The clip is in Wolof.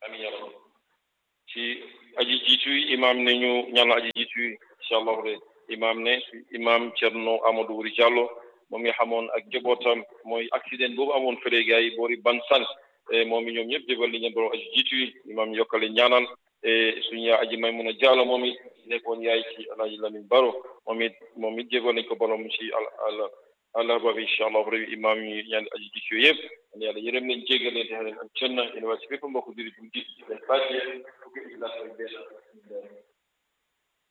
amin ya rabbi ci aji jiitu yi imam ne ñu ñaanal aji jiitu yi incha allahu de imam ne imam Cerno Amadou Wuri Diallo moom mi xamoon ak jobootam mooy accident boobu amoon fële gars yi boori Bansan moom mi ñoom ñëpp jébal li ñeen borom aji jiitu yi imam yokkale ñaanal suñu yaa aji may mun a Diallo moom it nekkoon yaay ci alaaji Lamin Baro moom it moom it jébal nañ ko borom ci al al àllarba bi incha allah rabi imam yi ñaan aji jiitu yëpp yàlla yërëm leen jéggal leen te xale leen ak cën na yéen waa ci bépp mbokk jullit bu jiitu ci leen fàccee fukki ila benn